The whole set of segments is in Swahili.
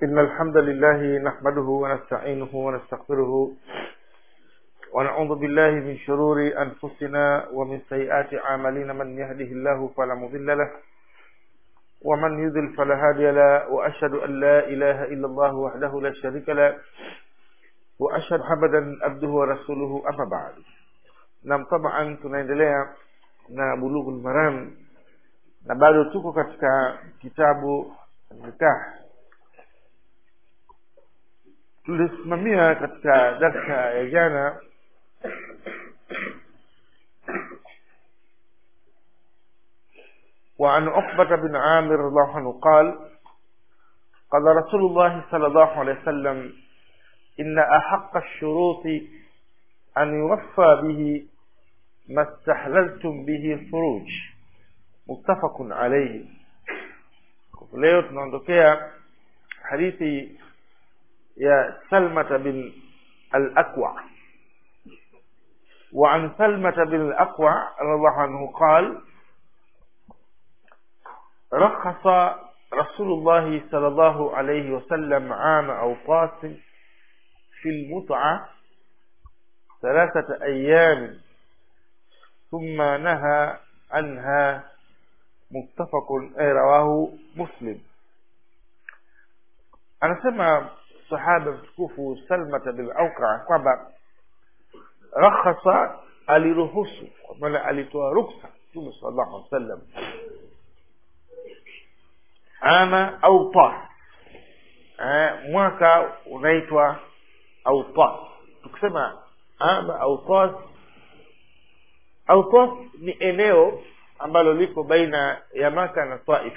إن الحمد لله نحمده ونستعينه ونستغفره ونعوذ بالله من شرور أنفسنا ومن سيئات أعمالنا من يهده الله فلا مضل له ومن يضل فلا هادي له وأشهد أن لا إله إلا الله وحده لا شريك له وأشهد محمدا عبده ورسوله أما بعد nam taban tunaendelea na bulughul maram na bado tuko katika kitabu nikah tulisimamia katika darsa ya jana وعن عقبة بن عامر رضي الله عنه قال قال رسول الله صلى الله عليه وسلم إن أحق الشروط أن يوفى به ما استحللتم به الفروج متفق عليه leo tunaondokea hadithi ya salmata bin al-aqwa وعن سلمة بن الأقوى رضي الله عنه قال رخص رسول الله صلى الله عليه وسلم عام أوقات في المتعة ثلاثة أيام ثم نهى عنها متفق رواه مسلم anasema sahaba mtukufu salmata bin auka kwamba rakhasa aliruhusu kwa maana alitoa ruksa mtume sallallahu alaihi wasallam ama autas mwaka unaitwa autas tukisema ama autas autas ni eneo ambalo liko baina ya maka na taif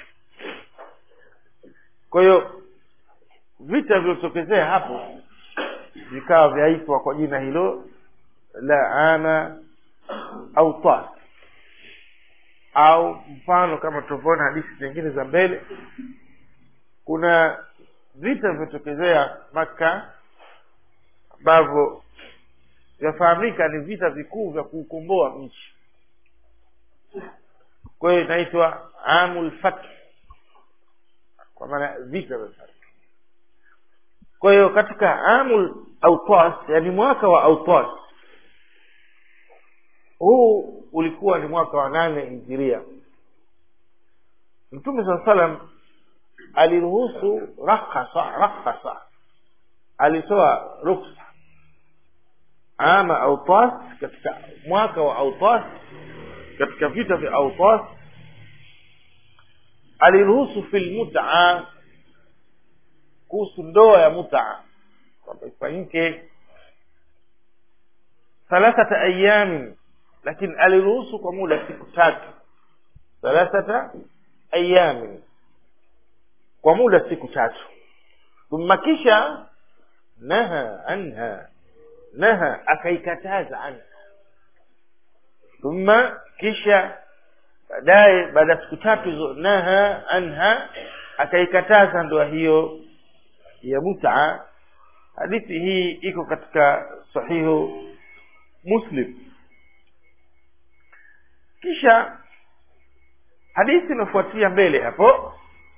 kwa hiyo vita vilivyotokezea hapo vikawa vyaitwa kwa jina hilo la ama au tas au mfano kama tutavyoona hadithi zingine za mbele kuna vita vilivyotokezea maka ambavyo vyafahamika ni vita vikuu vya kuukomboa nchi kwa hiyo inaitwa amul fath kwa maana vita vya fath kwa hiyo katika amul autas yani mwaka wa autas huu ulikuwa ni mwaka wa nane hijiria mtume saa salam aliruhusu rakhasa rakhasa alitoa ruksa ama autas katika mwaka wa autas katika vita vya autas aliruhusu fil mutaa kuhusu ndoa ya mutaa kwamba ifanyike thalathata ayamin lakini aliruhusu kwa muda siku tatu thalathata ayamin kwa muda siku tatu thumma kisha naha anha naha akaikataza anha thumma kisha baadaye baada ya siku tatu hizo naha anha akaikataza ndoa hiyo ya mutaa hadithi hii iko katika sahihu muslim kisha hadithi inafuatia mbele hapo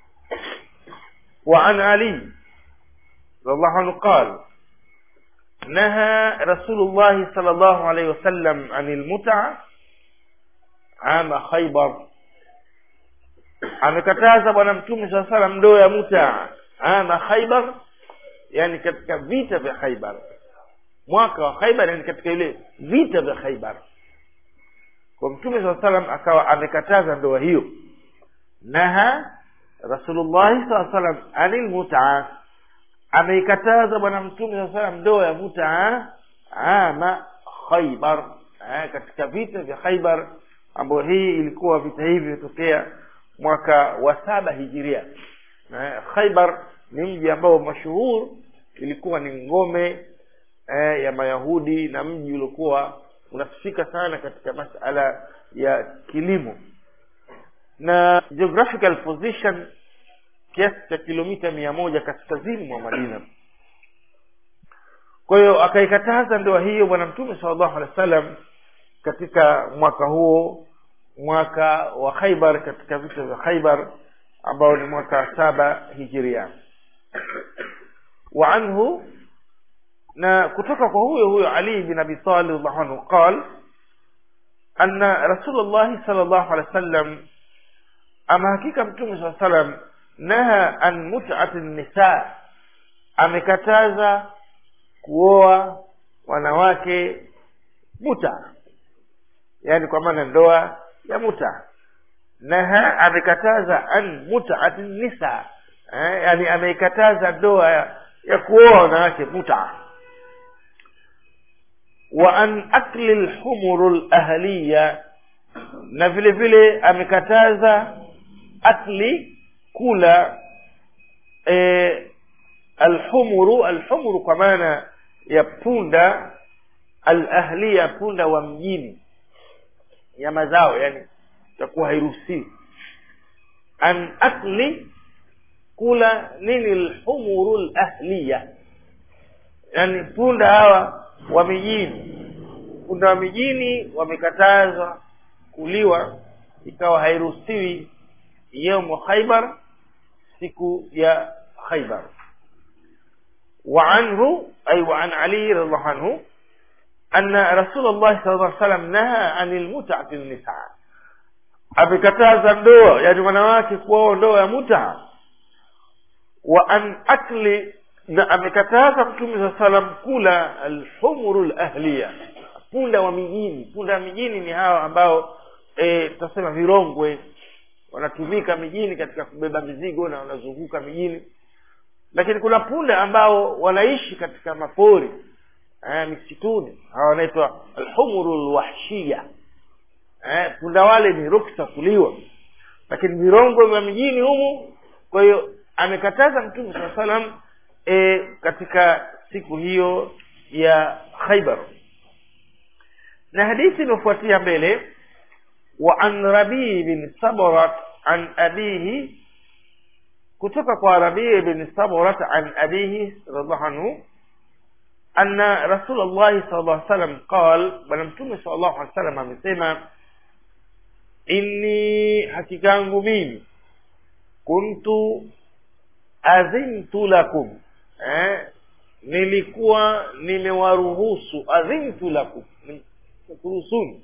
وعن علي رضي الله عنه قال نهى رسول الله صلى الله عليه وسلم عن المتعة عام خيبر amekataza bwana mtume saa salam ndoa ya muta ama khaibar yani katika vita vya khaibar mwaka wa khaibar yani katika ile vita vya khaibar kwa mtume saa salam akawa amekataza ndoa hiyo naha rasulullahi saa salam anil mutaa ameikataza bwana mtume saa salam ndoa ya mutaa ama khaibar katika vita vya khaibar ambayo hii ilikuwa vita hivi vimetokea mwaka wa saba hijiria khaibar ni mji ambao mashuhur ilikuwa ni ngome eh, ya mayahudi na mji uliokuwa unasifika sana katika masala ya kilimo na geographical position kiasi cha kilomita mia moja kaskazini mwa madina kwa hiyo akaikataza ndoa hiyo bwana mtume salllahu alehi wa sallam katika mwaka huo mwaka wa khaibar katika vita vya khaibar ambao ni mwaka wa saba hijiria wa anhu na kutoka kwa huyo huyo ali bin abi talib radhiallahu anhu qal anna rasulullah sallallahu alaihi wasallam ama hakika mtume saa salam naha an mut'ati nisa amekataza kuoa wanawake muta yani kwa maana ndoa ya muta naha amekataza an mut'ati nisa eh, yani ameikataza ndoa ya, ya kuoa wanawake muta wa an akli lhumuru lahliya na vile vile amekataza akli kula e, alhumuru alhumuru kwa maana ya punda alahliya punda wa mjini ya mazao yani itakuwa hairuhusiwi an akli kula nini lhumuru lahliya yani punda hawa wa mijini punda wa mijini wamekatazwa kuliwa ikawa hairuhusiwi yaumu khaibar siku ya khaibar وعنه أي وعن علي رضي الله عنه أن رسول الله صلى الله عليه وسلم نهى عن المتعة النساء amekataza ndoa yani wanawake kuoa ndoa ya muta wa an akli na amekataza mtume saa salam kula alhumuru lahliya punda wa mijini punda wa mijini ni hawa ambao e, tutasema virongwe wanatumika mijini katika kubeba mizigo na wanazunguka mijini lakini kuna punda ambao wanaishi katika mapori eh, misituni hawa wanaitwa alhumuru lwahshia eh, punda wale ni ruksa kuliwa lakini virongwe vya mijini humu kwa hiyo amekataza mtume saa salam e, katika siku hiyo ya khaibar na hadithi inayofuatia mbele wa an rabii bin sabrat an abihi kutoka kwa rabii bin sabrat an abihi radiallahu anhu anna rasul llahi sal llah salam qal bwana mtume sal llahu alih salam amesema inni hakika yangu mimi kuntu adhintu lakum eh, nilikuwa nimewaruhusu adhintu lakum kuruhusuni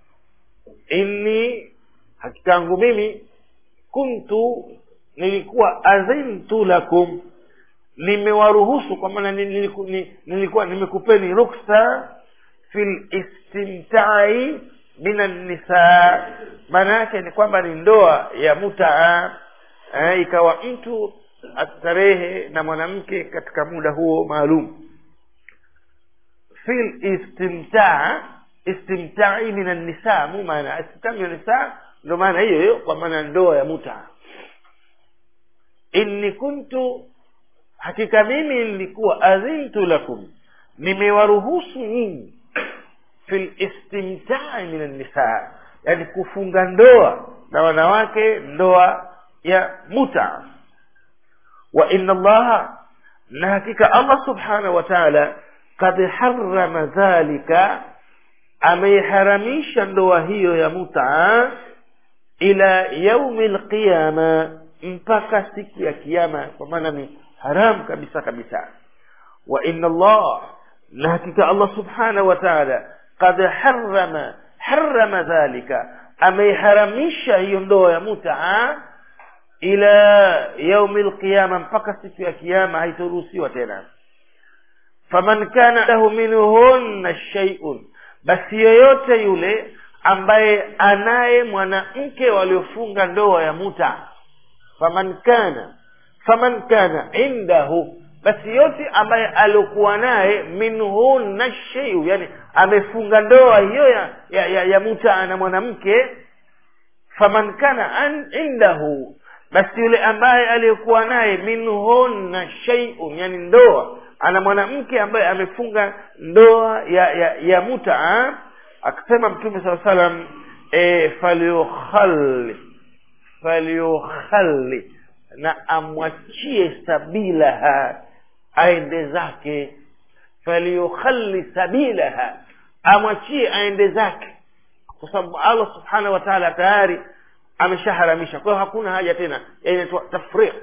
inni hakika yangu mimi kuntu nilikuwa adhintu lakum nimewaruhusu kwa maana nilikuwa, nilikuwa nimekupeni ruksa fi listimtai min annisa maana yake ni kwamba ni ndoa ya mutaa eh, ikawa mtu astarehe na mwanamke katika muda huo maalum fil istimtaa istimtai min annisa mu maana istimtai min annisa ndo maana hiyo hiyo kwa maana ndoa ya muta inni kuntu hakika mimi nilikuwa adhintu lakum nimewaruhusu nyinyi fil istimtai min annisa yani kufunga ndoa na wanawake ndoa ya muta wa inna allaha na hakika allah subhanahu wa taala kad harama dhalika ameiharamisha ndoa hiyo ya mutaa ila yaumi lqiyama mpaka siku ya kiama kwa maana ni haram kabisa kabisa wa inna allah na hakika allah subhanahu wa taala kad harama harama dhalika ameiharamisha hiyo ndoa ya mutaa ila yaumi lqiyama mpaka siku ya kiama haitoruhusiwa tena faman kana lahu minhunna shaiun basi yoyote yule ambaye anaye mwanamke waliofunga ndoa ya muta faman kana faman kana indahu basi yote ambaye aliokuwa naye minhunna sheiu yani amefunga ndoa hiyo ya, ya, ya, ya muta na mwanamke faman kana an, indahu basi yule ambaye aliyekuwa naye minhunna sheiun yani ndoa ana mwanamke ambaye amefunga ndoa ya ya, ya mutaa akasema mtume saa salam e, falyukhalli falyukhalli na amwachie sabilaha aende zake falyukhalli sabilaha amwachie aende zake kwa sababu allah subhanahu wa taala tayari ameshaharamisha kwa hiyo hakuna haja tena inaitwa tafriq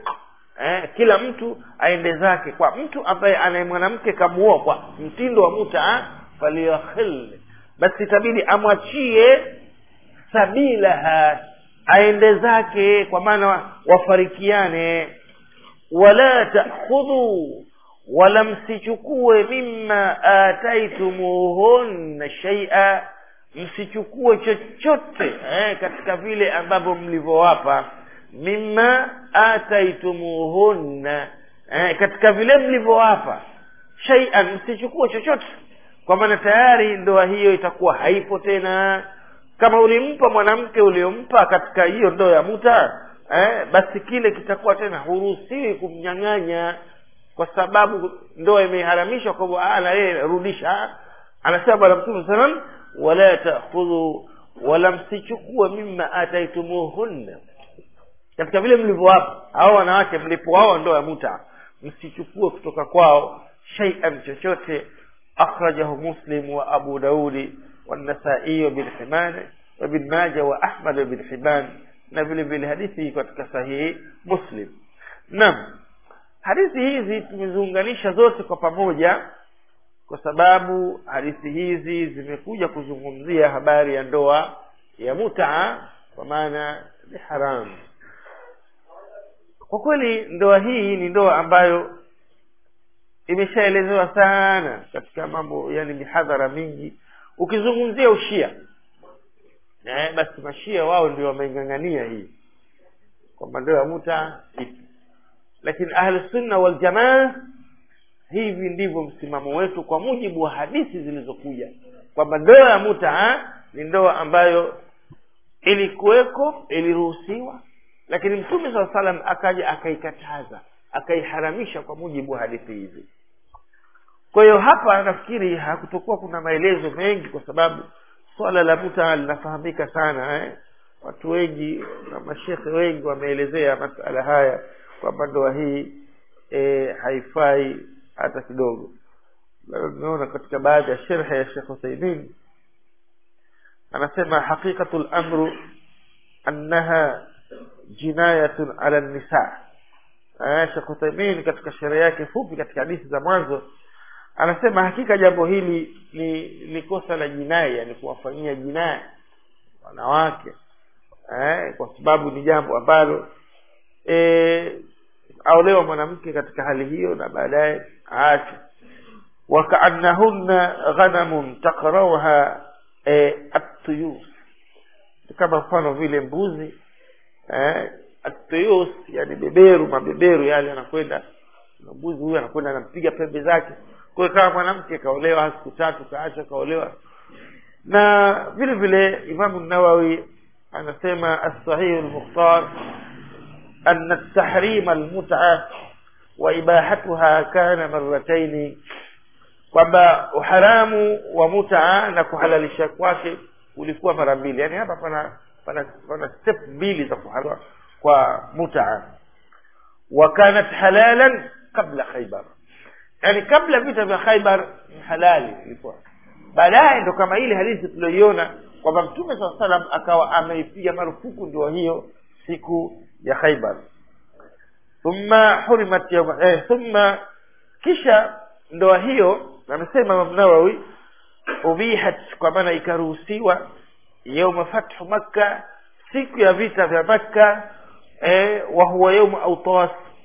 eh, kila mtu aende zake kwa mtu ambaye anaye mwanamke kamuoa kwa mtindo wa muta falyakhil basi itabidi amwachie sabilaha aende zake kwa maana wafarikiane wala takhudhu wala msichukue mima ataitumuhunna shaia msichukue chochote eh, katika vile ambavyo mlivyowapa mima ataitumuhunna eh, katika vile mlivyowapa shaian msichukue chochote kwa maana tayari ndoa hiyo itakuwa haipo tena kama ulimpa mwanamke uliompa katika hiyo ndoa ya muta eh, basi kile kitakuwa tena huruhusiwi kumnyang'anya kwa sababu ndoa imeharamishwa kwa hivyo na yeye rudisha anasema bwana mtume salam wala takhudhu wala msichukue mima ataitumuhunna katika vile mlivyowapa hao wanawake mlipowao ndoa ya muta msichukue kutoka kwao shaian chochote akhrajahu muslim wa abu daudi والنسائي وابن حبان وابن ماجه واحمد وابن حبان na vile vile hadithi hii katika sahihi muslim naam hadithi hizi tumeziunganisha zote kwa pamoja kwa sababu hadithi hizi zimekuja kuzungumzia habari ya ndoa ya mutaa kwa maana ni haramu kwa kweli ndoa hii ni ndoa ambayo imeshaelezewa sana katika mambo yani mihadhara mingi ukizungumzia ushia eh, basi mashia wao ndio wameing'ang'ania hii kwamba ndoa ya muta ipi lakini ahlusunna waljamaa hivi ndivyo msimamo wetu kwa mujibu wa hadithi zilizokuja kwamba ndoa ya muta ni ndoa ambayo ilikuweko iliruhusiwa lakini mtume saa salam akaja akaikataza akaiharamisha kwa mujibu wa hadithi hizi kwa hiyo hapa nafikiri hakutokuwa kuna maelezo mengi kwa sababu swala la muta linafahamika sana eh? watu wengi na mashekhe wengi wameelezea masala haya kwamba ndoa hii e, haifai hata kidogo tumeona katika baadhi ya sherhe ya shekh huthaimin anasema haqiqatu lamru annaha jinayatun ala nisa shekh huthaimin katika sherehe yake fupi katika hadithi za mwanzo anasema hakika jambo hili ni ni kosa la jinai yani kuwafanyia jinai wanawake eh, kwa sababu ni jambo ambalo eh, aolewa mwanamke katika hali hiyo na baadaye aache wakaannahunna ghanamun takrauha eh, atuyus kama mfano vile mbuzi eh, atuyus yani beberu mabeberu yale anakwenda mbuzi huyu anakwenda anampiga pembe zake kwa hiyo kama mwanamke kaolewa siku tatu kaacha kaolewa na vile vile imamu nawawi anasema alsahihu lmukhtar أن التحريم المتعة وإباحتها كان مرتين kwamba uharamu wa mutaa na kuhalalisha kwake ulikuwa mara mbili yaani hapa pana pana pana step mbili za kuhalwa kwa mutaa wa kanat halalan qabla khaybar yaani kabla vita vya khaybar ni halali ilikuwa baadaye ndo kama ile hadithi tulioiona kwamba mtume saa salam akawa ameipiga marufuku ndio hiyo siku ya khaybar thumma hurimat yawma eh, thumma kisha ndoa hiyo amesema Imam Nawawi ubihat kwa maana ikaruhusiwa yauma fathu makka siku ya vita vya makka eh, wa huwa yauma autas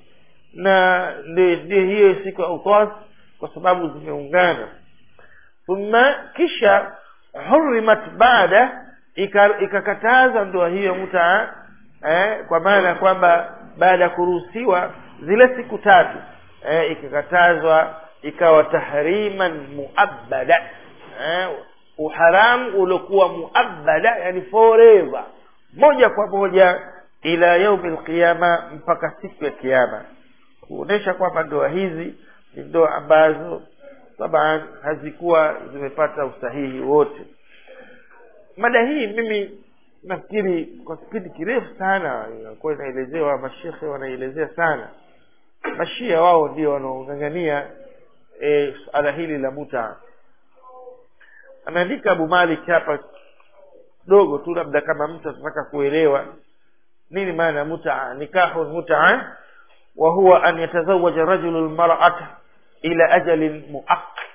na ndio hiyo siku ya autas kwa sababu zimeungana thumma kisha hurimat baada ikakataza ndoa hiyo mutaa eh, kwa maana kwamba baada ya kuruhusiwa zile siku tatu eh, ikakatazwa ikawa tahriman muabbada eh, uharamu uliokuwa muabbada yani forever moja kwa moja ila yaumi lqiyama mpaka siku ya kiama kuonyesha kwamba ndoa hizi ni ndoa ambazo taban hazikuwa zimepata usahihi wote mada hii mimi nafikiri kwa kipindi kirefu sana inakuwa inaelezewa mashekhe wanaielezea sana mashia wao ndio wanaong'ang'ania e, suala hili la muta ameandika abu malik hapa dogo tu labda kama mtu atataka kuelewa nini maana mutaa nikahu mutaa wa huwa an yatazawaja rajulu lmarata ila ajalin muaqqat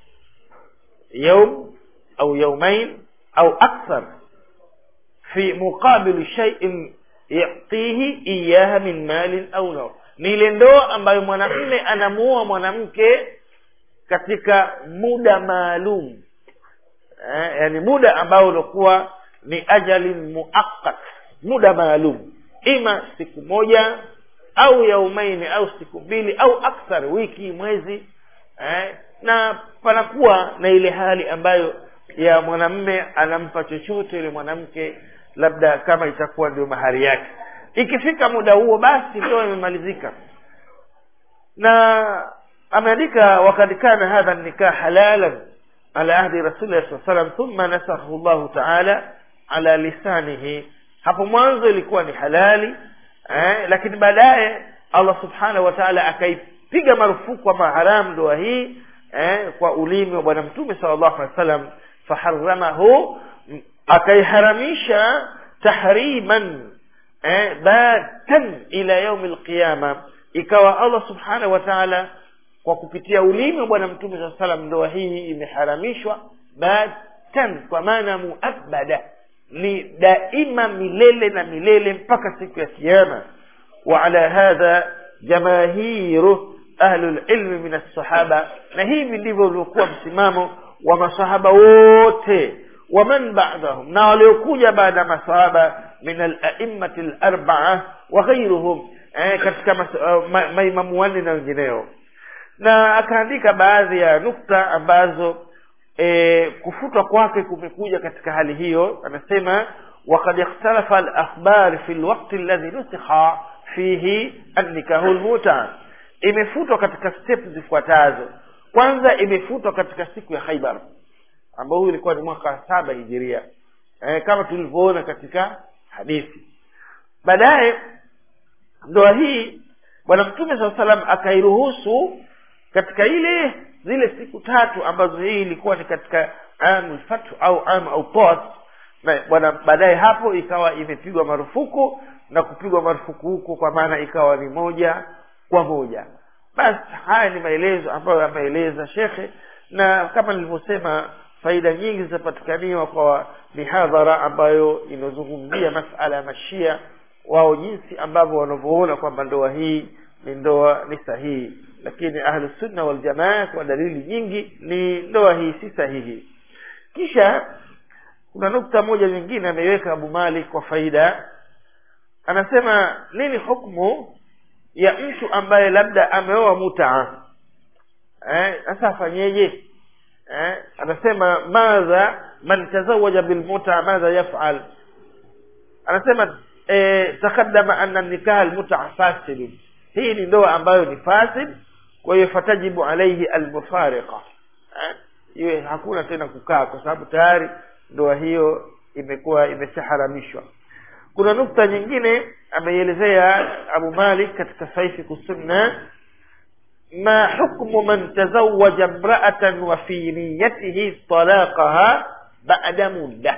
يوم أو يومين أو أكثر في مقابل شيء يعطيه إياها من مال أو نوع ni ile ndoa ambayo mwanamme anamuoa mwanamke katika muda maalum eh, yani muda ambao ulikuwa ni ajalin muaqqat muda maalum ima siku moja au yaumaini au siku mbili au akthar wiki mwezi eh, na panakuwa na ile hali ambayo ya mwanamme anampa chochote yule mwanamke labda kama itakuwa ndio mahari yake ikifika muda huo basi ndoa imemalizika na ameandika wakad kana hadha nikah halalan ala ahdi rasulillah saa salam thumma nasakhahu llahu taala ala lisanihi hapo mwanzo ilikuwa ni halali eh, lakini baadaye allah subhanahu wa taala akaipiga marufuku ama haramu ndoa hii eh, kwa ulimi wa bwana mtume sala llahu alehi wa sallam faharamahu akaiharamisha tahriman eh, batan ila yaumi lqiyama ikawa allah subhanahu wa taala kwa kupitia ulimi wa bwana mtume saa salam ndoa hii imeharamishwa batan kwa maana muabada ni daima milele na milele mpaka siku ya kiama وعلى هذا جماهير أهل العلم من الصحابة na hivi ndivyo uliokuwa msimamo wa masahaba wote waman ba'dahum na waliokuja baada ya masahaba min al-a'immati al-arba'a wa ghayruhum eh, katika mas- uh, ma- maimamu wanne na wengineo na akaandika baadhi ya nukta ambazo e, kufutwa kwake kumekuja katika hali hiyo anasema وقد اختلف الأخبار في الوقت الذي نسخ فيه النكاح المتع imefutwa katika step zifuatazo kwanza imefutwa katika siku ya khaibar ambao huu ilikuwa ni mwaka wa saba hijiria e, kama tulivyoona katika hadithi baadaye ndoa hii bwana mtume saa salam akairuhusu katika ile zile siku tatu ambazo hii ilikuwa ni katika amu lfathu au amu autat na bwana baadaye hapo ikawa imepigwa marufuku na kupigwa marufuku huko kwa maana ikawa ni moja kwa moja basi haya ni maelezo ambayo ameeleza shekhe na kama nilivyosema faida nyingi zitapatikaniwa kwa mihadhara ambayo inazungumzia masala ya mashia wao jinsi ambavyo wanavyoona kwamba ndoa hii ni ndoa ni sahihi lakini ahlusunna waljamaa kwa dalili nyingi ni ndoa hii si sahihi kisha kuna nukta moja nyingine ameiweka abu malik kwa faida anasema nini hukmu ya mtu ambaye labda ameoa mutaa eh, sasa afanyeje eh, anasema madha man tazawaja bilmutaa madha yafal anasema eh, taqaddama anna nikaha almutaa fasidun hii ni ndoa ambayo ni fasid kwa hiyo fatajibu alaihi almufariqa eh, iwe hakuna tena kukaa kwa sababu tayari ndoa hiyo imekuwa imeshaharamishwa kuna nukta nyingine ameielezea abu malik katika saifiku sunna ma hukmu man tazawaja mraatan wa fi niyatihi talaqaha bada mudda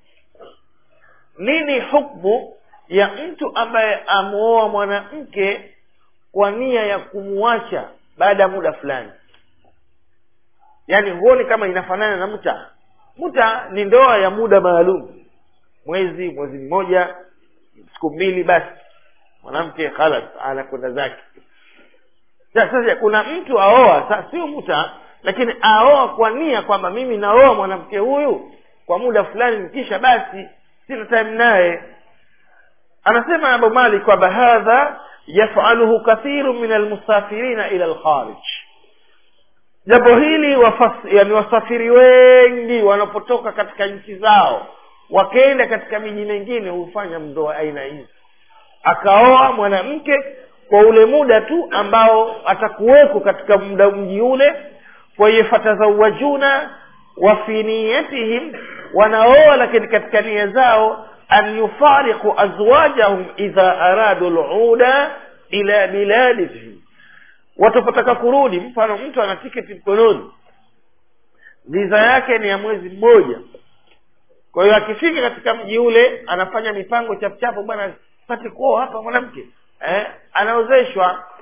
nini hukmu ya mtu ambaye amuoa mwanamke kwa nia ya kumwacha baada ya muda fulani yaani huoni kama inafanana na mta muta ni ndoa ya muda maalum mwezi mwezi mmoja siku mbili basi mwanamke khalas anakwenda zake sasa kuna mtu aoa sa sio muta lakini aoa kwa nia kwamba mimi naoa mwanamke huyu kwa muda fulani nikisha basi sina time naye anasema abu malik kwamba hadha yafaluhu kathiru min almusafirina ila alkharij jambo hili wafas, yani wasafiri wengi wanapotoka katika nchi zao wakaenda katika miji mingine hufanya ndoa aina hizi akaoa mwanamke kwa ule muda tu ambao atakuweko katika muda mji ule kwa hiyo fatazawajuna wa fi niyatihim wanaoa lakini katika nia zao an yufariqu azwajahum idha aradu luda ila biladihim watapotaka kurudi mfano mtu ana tiketi mkononi viza yake ni ya mwezi mmoja kwa hiyo akifika katika mji ule anafanya mipango chapuchapu bwana pate kuoa hapa mwanamke eh, anaozeshwa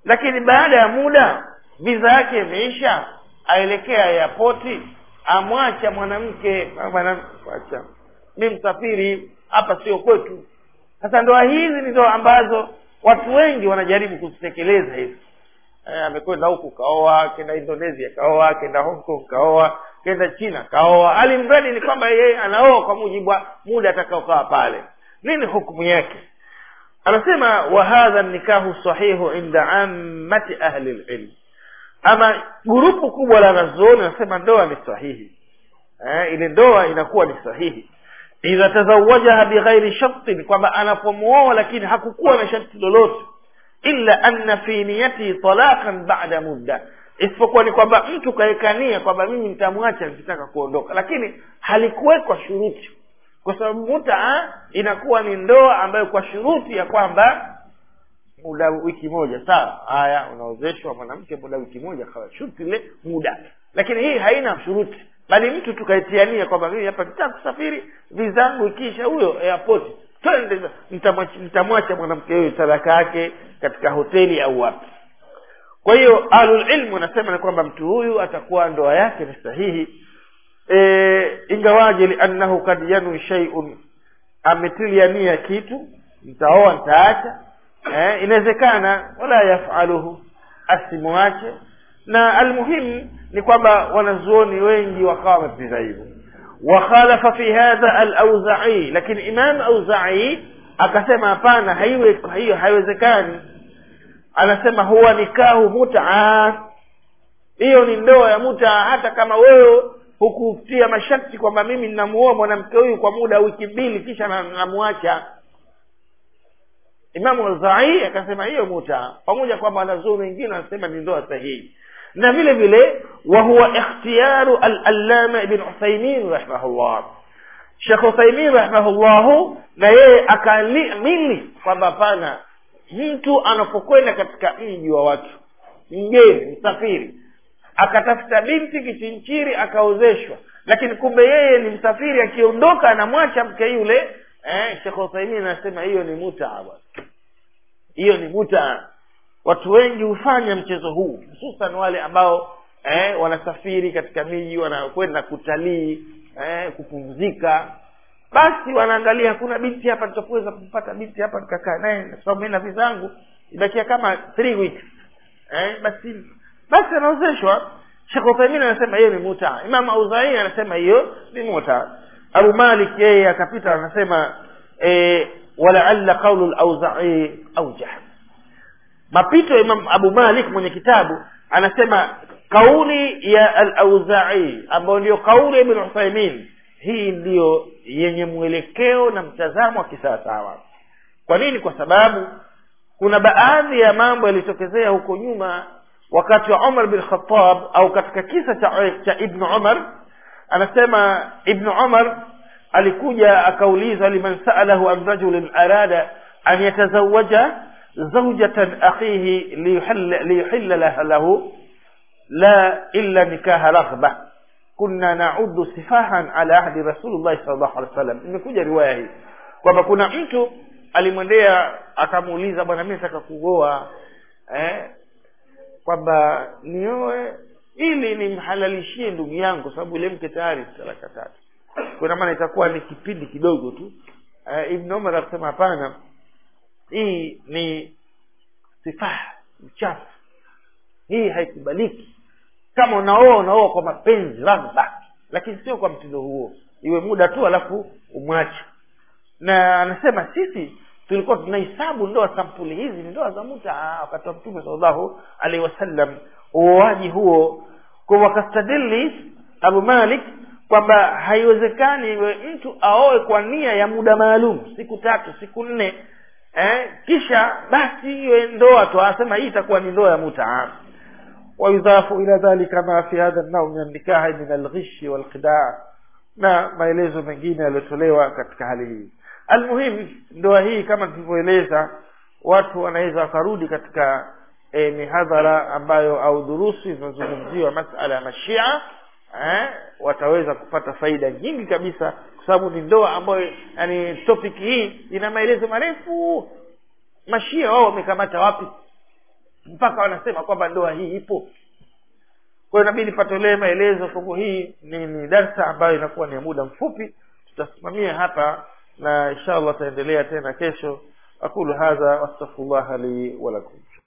lakini baada ya muda viza yake imeisha aelekea yapoti amwacha mwanamke mwanamwacha mi msafiri hapa sio kwetu sasa ndoa hizi ni ndoa ambazo watu wengi wanajaribu kuzitekeleza hizi eh, amekwenda huku kaoa kenda indonesia kaoa kenda hong kong kaoa kenda china kaoa alimradi ni kwamba yeye anaoa kwa mujibu wa muda atakaokaa pale nini hukumu yake anasema wa hadha nikahu sahihu inda ammati ahli lilm ama gurupu kubwa la wanazuoni anasema ndoa ni sahihi eh, ile ndoa inakuwa ni sahihi idha tazawajaha bighairi shartin kwamba anapomuoa lakini hakukuwa na sharti lolote illa anna fi niyatihi talaqan ba'da mudda isipokuwa ni kwamba mtu kaekania kwamba mimi nitamwacha nikitaka kuondoka lakini halikuwekwa shuruti kwa sababu mutaa inakuwa ni ndoa ambayo kwa shuruti ya kwamba muda wiki moja sawa haya unaozeshwa mwanamke muda wiki moja kawa shuruti ile muda lakini hii haina shuruti bali mtu tukaitiania kwamba mimi hapa nitaka kusafiri vizangu ikiisha huyo airport twende nitamwacha nitamwacha mwanamke huyo talaka yake katika hoteli au wapi kwa hiyo ahlulilmu wanasema ni kwamba mtu huyu atakuwa ndoa yake ni sahihi e, ingawaje liannahu kad yanwi shaiun ametilia nia kitu nitaoa nitaacha eh, inawezekana wala yafaluhu asimwache na almuhimu ni kwamba wanazuoni wengi wakawa wamepinga hivyo wakhalafa fi hadha alauzai lakini imam auzai akasema hapana haiwe hiyo haiwezekani anasema huwa nikahu mutaa hiyo ni ndoa ya mutaa hata kama wewe hukutia masharti kwamba mimi ninamuoa mwanamke huyu kwa muda wiki mbili kisha namwacha imamu auzai akasema hiyo mutaa pamoja kwamba wanazuoni wengine wanasema ni ndoa sahihi na vile vile wa huwa ikhtiyaru al-allama ibn uthaymin rahimahullah shekh uthaymin rahimahullahu na yeye akamili kwamba hapana mtu anapokwenda katika mji wa watu mgeni msafiri akatafuta binti kichinchiri akaozeshwa lakini kumbe yeye ni msafiri akiondoka anamwacha mke yule eh, shekh uthaymin anasema hiyo ni mutaa bwana hiyo ni mutaa watu wengi hufanya mchezo huu hususan wale ambao eh, wanasafiri katika miji wanakwenda kutalii eh, kupumzika basi wanaangalia hakuna binti hapa nitaweza kumpata binti hapa nikakaa naye kwa sababu mi na vizangu ibakia kama three weeks eh, basi basi anaozeshwa shekh uthaimin anasema hiyo ni muta imam auzai anasema hiyo ni muta abu malik yeye akapita anasema eh, walaalla qaulu lauzai aujah mapito ya imam abu malik mwenye kitabu anasema kauli ya al-auzai ambayo ndiyo kauli ya ibn uthaimin hii ndiyo yenye mwelekeo na mtazamo wa kisawasawa kwa nini kwa sababu kuna baadhi ya mambo yalitokezea huko nyuma wakati wa umar bin khatab au katika kisa cha, cha ibnu umar anasema ibnu umar alikuja akauliza liman saalahu an rajulin arada an yatazawaja زوجة أخيه ليحل, ليحل له, له لا إلا نكاح رغبة كنا نعد سفاها على عهد رسول الله صلى الله عليه وسلم imekuja riwaya hii kwamba kuna mtu alimwendea akamuuliza bwana mi nataka kuoa eh, kwamba nioe ili nimhalalishie ndugu yangu kwa sababu ile mke tayari talaka tatu kuna maana itakuwa ni kipindi kidogo tu eh, ibn umar akasema hapana hii ni sifaha uchafu hii haikubaliki kama unaoa unaoa kwa mapenzi raghba lakini sio kwa mtindo huo iwe muda tu alafu umwache na anasema sisi tulikuwa tunahesabu ndoa sampuli hizi ni ndoa za muta wakati wa mtume salllahu alaihi wasallam uoaji huo kwa wakastadili abu malik kwamba haiwezekani iwe mtu aoe kwa nia ya muda maalum siku tatu siku nne eh, kisha basi iwe ndoa tu anasema hii itakuwa ni ndoa ya mutaa wayudhafu ila dhalika ma fi hadha nau min annikahi min alghishi walqidaa na maelezo mengine yaliyotolewa katika hali hii almuhim ndoa hii kama tulivyoeleza watu wanaweza wakarudi katika e, mihadhara ambayo au dhurusi zinazozungumziwa masala ya mashia eh, wataweza kupata faida nyingi kabisa kwa sababu ni ndoa ambayo yani topic hii ina maelezo marefu mashia wao wamekamata wapi mpaka wanasema kwamba ndoa hii ipo kwa hiyo inabidi patolee maelezo sababu hii ni, ni darsa ambayo inakuwa ni ya muda mfupi tutasimamia hapa na insha allah taendelea tena kesho aqulu hadha wastaghfirullah li walakum